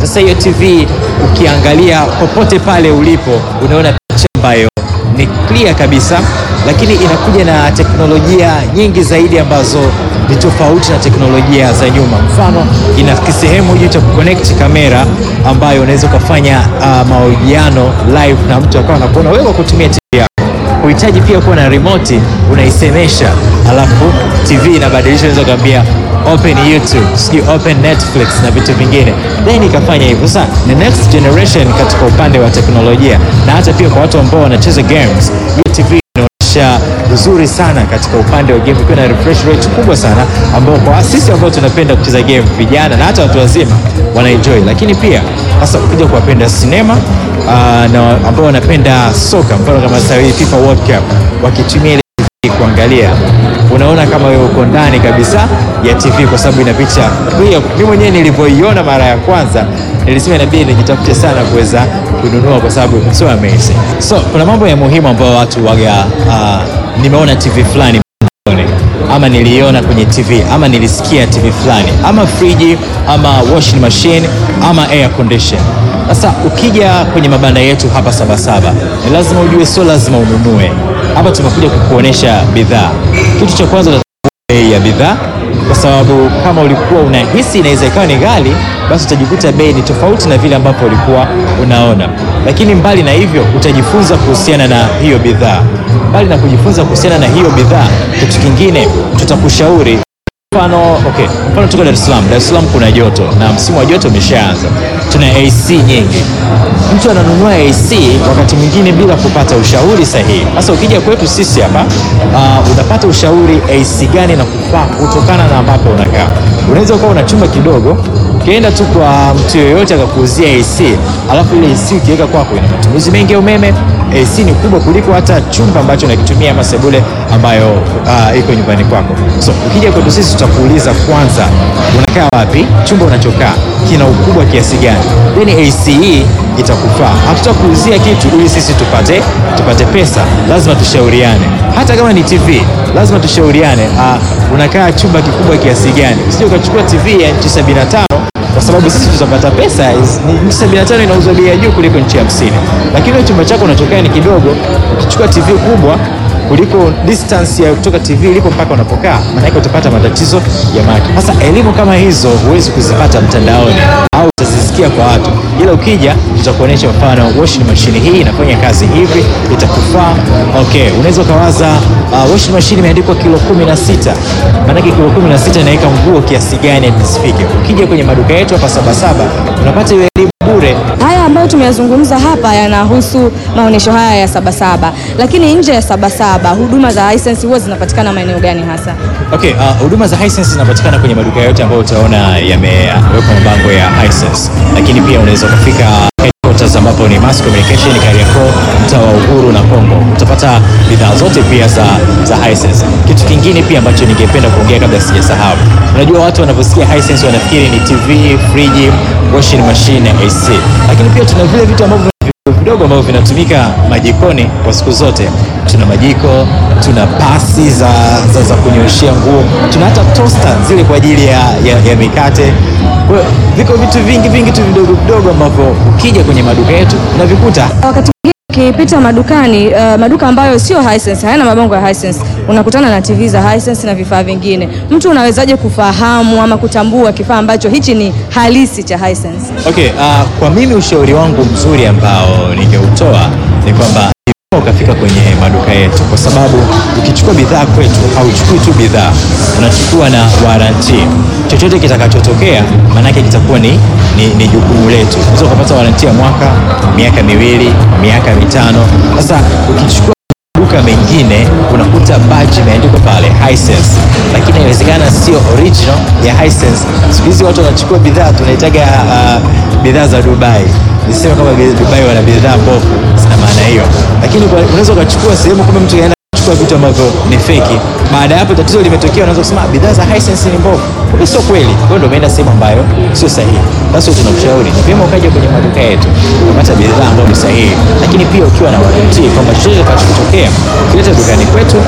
Sasa hiyo TV ukiangalia popote pale ulipo, unaona picha ambayo ni clear kabisa, lakini inakuja na teknolojia nyingi zaidi ambazo ni tofauti na teknolojia za nyuma. Mfano, ina kisehemu juu cha kuconnect kamera ambayo unaweza ukafanya uh, mahojiano live na mtu akawa anakuona wewe kwa kutumia TV yako. Huhitaji pia kuwa na remote, unaisemesha alafu TV inabadilisha, unaweza kuambia open YouTube, sijui open Netflix na vitu vingine, then ikafanya hivyo. Sasa the next generation katika upande wa teknolojia na hata pia kwa watu ambao wanacheza games, hii TV inaonyesha uzuri sana katika upande wa game, ikiwa na refresh rate kubwa sana, ambao kwa sisi ambao tunapenda kucheza game, vijana na hata watu wazima wanaenjoy. Lakini pia hasa ukija kuwapenda sinema uh, na ambao wanapenda soka, mfano kama sasa hivi FIFA World Cup wakitumia ile TV kuangalia unaona kama wewe uko ndani kabisa ya TV kwa sababu ina picha clear. Mimi mwenyewe nilivyoiona mara ya kwanza nilisema inabidi nijitafute sana kuweza kununua kwa sababu it's so amazing. So kuna mambo ya muhimu ambayo watu waga, uh, nimeona TV fulani mtandaoni, ama niliona kwenye TV ama nilisikia TV fulani ama friji ama washing machine ama air condition. Sasa ukija kwenye mabanda yetu hapa Sabasaba ni lazima ujue, sio lazima ununue hapa. Tumekuja kukuonesha bidhaa. Kitu cha kwanza utatambua bei ya bidhaa, kwa sababu kama ulikuwa unahisi inaweza ikawa ni ghali, basi utajikuta bei ni tofauti na vile ambapo ulikuwa unaona. Lakini mbali na hivyo, utajifunza kuhusiana na hiyo bidhaa. Mbali na kujifunza kuhusiana na hiyo bidhaa, kitu kingine tutakushauri Mfano, okay, mfano tuko Dar es Salaam. Dar es Salaam kuna joto na msimu wa joto umeshaanza, tuna AC nyingi. Mtu ananunua AC wakati mwingine bila kupata ushauri sahihi. Sasa ukija kwetu sisi hapa uh, unapata ushauri AC gani na kufaa kutokana na ambapo unakaa. Unaweza ukawa una chumba kidogo, ukienda tu kwa mtu yoyote akakuuzia AC, alafu ile AC ukiweka kwako ina matumizi mengi ya umeme. AC ni kubwa kuliko hata chumba ambacho unakitumia ama sebule ambayo uh, iko nyumbani kwako. So ukija kwetu sisi tutakuuliza kwanza, unakaa wapi, chumba unachokaa kina ukubwa kiasi gani, then AC hii itakufaa. Hatutakuuzia kitu ili sisi tupate tupate pesa, lazima tushauriane. Hata kama ni TV lazima tushauriane. Uh, unakaa chumba kikubwa kiasi gani, usije ukachukua TV ya inchi 75 kwa sababu sisi tutapata pesa. Inchi 75 inauzwa bei ya juu kuliko inchi 50, lakini wewe chumba chako unachokaa ni kidogo. Ukichukua TV kubwa kuliko distance ya kutoka TV ilipo mpaka unapokaa, maana yake utapata matatizo ya macho. Sasa elimu kama hizo huwezi kuzipata mtandaoni au utazisikia kwa watu, ila ukija tutakuonyesha mfano, washing machine hii inafanya kazi hivi, itakufaa. Okay, unaweza ukawaza uh, washing machine imeandikwa kilo 16, maana yake kilo 16 inaweka nguo kiasi gani hadi zifike. Ukija kwenye maduka yetu hapa Sabasaba unapata hiyo elimu bure. Haya ambayo tumeyazungumza hapa yanahusu maonyesho haya ya Sabasaba, lakini nje ya Sabasaba huduma za Hisense huwa zinapatikana maeneo gani hasa? Okay, uh, huduma za Hisense zinapatikana kwenye maduka yote ambayo utaona yamewekwa mabango ya Hisense, lakini pia unaweza ukafika headquarters ambapo ni Mass Communication Kariakoo, mtaa wa Uhuru na Kongo. Utapata bidhaa zote pia za, za Hisense. Kitu kingine pia ambacho ningependa kuongea kabla sijasahau, unajua watu wanaposikia Hisense wanafikiri ni TV, friji, washing machine na AC, lakini pia tuna vile vitu ambavyo vidogo ambavyo vinatumika majikoni kwa siku zote. Tuna majiko, tuna pasi za, za, za kunyoshea nguo, tuna hata toaster zile kwa ajili ya, ya, ya mikate. Kwa hiyo viko vitu vingi vingi tu vidogo vidogo ambavyo ukija kwenye maduka yetu unavikuta. Wakati mwingine ukipita madukani uh, maduka ambayo sio Hisense, hayana mabango ya Hisense, unakutana na TV za Hisense na vifaa vingine. Mtu unawezaje kufahamu ama kutambua kifaa ambacho hichi ni halisi cha Hisense? Okay, uh, kwa mimi ushauri wangu mzuri ambao ningeutoa ni kwamba ukafika kwenye maduka yetu, kwa sababu ukichukua bidhaa kwetu hauchukui tu bidhaa, unachukua na waranti. Chochote kitakachotokea maanake kitakuwa ni, ni, ni jukumu letu. Unaweza ukapata waranti ya mwaka, miaka miwili, miaka mitano. Sasa ukichukua duka mengine unakuta badge imeandikwa pale Hisense, lakini inawezekana sio original ya Hisense. Siku hizi watu wanachukua bidhaa tunaitaga uh, bidhaa za Dubai. Nisema kama Dubai wana bidhaa mbovu, sina maana hiyo, lakini unaweza ukachukua sehemu kama mtu anaenda kuchukua vitu ambavyo ni feki. Baada ya hapo tatizo limetokea, unaweza kusema bidhaa za Hisense ni mbovu, kumbe sio kweli. Kwa hiyo ndio umeenda sehemu ambayo sio sahihi. Basi tunakushauri ni vyema ukaja kwenye maduka yetu ukapata bidhaa ambayo ni sahihi, lakini pia ukiwa na waranti kwamba chochote kitakachotokea ukileta dukani kwetu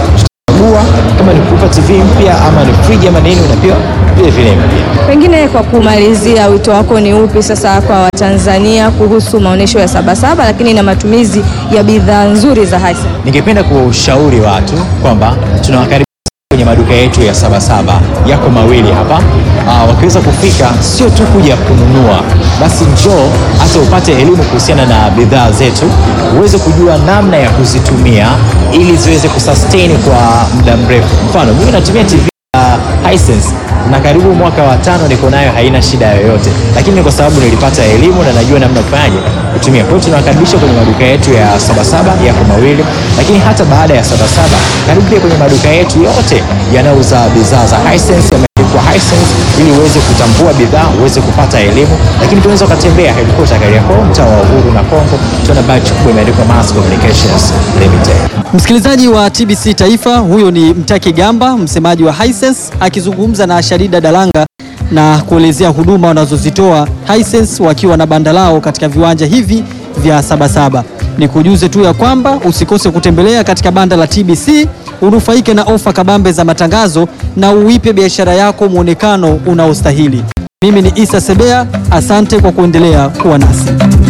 unachagua kama ni kupa TV mpya ama ni friji ama nini, unapewa vile vile mpya. Pengine kwa kumalizia, wito wako ni upi sasa kwa Watanzania kuhusu maonyesho ya Sabasaba, lakini na matumizi ya bidhaa nzuri za Hisense? Ningependa kuwashauri watu kwamba tunawakaribisha kwenye maduka yetu ya Sabasaba, yako mawili hapa. Aa, wakiweza kufika sio tu kuja kununua, basi njoo hata upate elimu kuhusiana na bidhaa zetu, uweze kujua namna ya kuzitumia ili ziweze kusustain kwa muda mrefu. Mfano, mimi natumia TV ya Hisense na karibu mwaka wa tano niko nayo, haina shida yoyote, lakini ni kwa sababu nilipata elimu na najua namna kufanyaje kutumia. Kwa hiyo tunawakaribisha kwenye maduka yetu ya Sabasaba yako mawili, lakini hata baada ya Sabasaba karibu pia kwenye maduka yetu yote yanayouza bidhaa za Hisense yameandikwa Hisense, ili uweze kutambua bidhaa, uweze kupata elimu, lakini tunaweza ukatembea headquarter Kariakoo, mtaa wa Uhuru na Kongo, tuna badge kubwa imeandikwa Mass Communications Limited. Msikilizaji wa TBC Taifa, huyo ni Mtaki Gamba, msemaji wa Hisense akizungumza na Sharida Dalanga na kuelezea huduma wanazozitoa Hisense wakiwa na banda lao katika viwanja hivi vya Sabasaba. Ni kujuze tu ya kwamba usikose kutembelea katika banda la TBC, unufaike na ofa kabambe za matangazo na uipe biashara yako mwonekano unaostahili. Mimi ni Isa Sebea, asante kwa kuendelea kuwa nasi.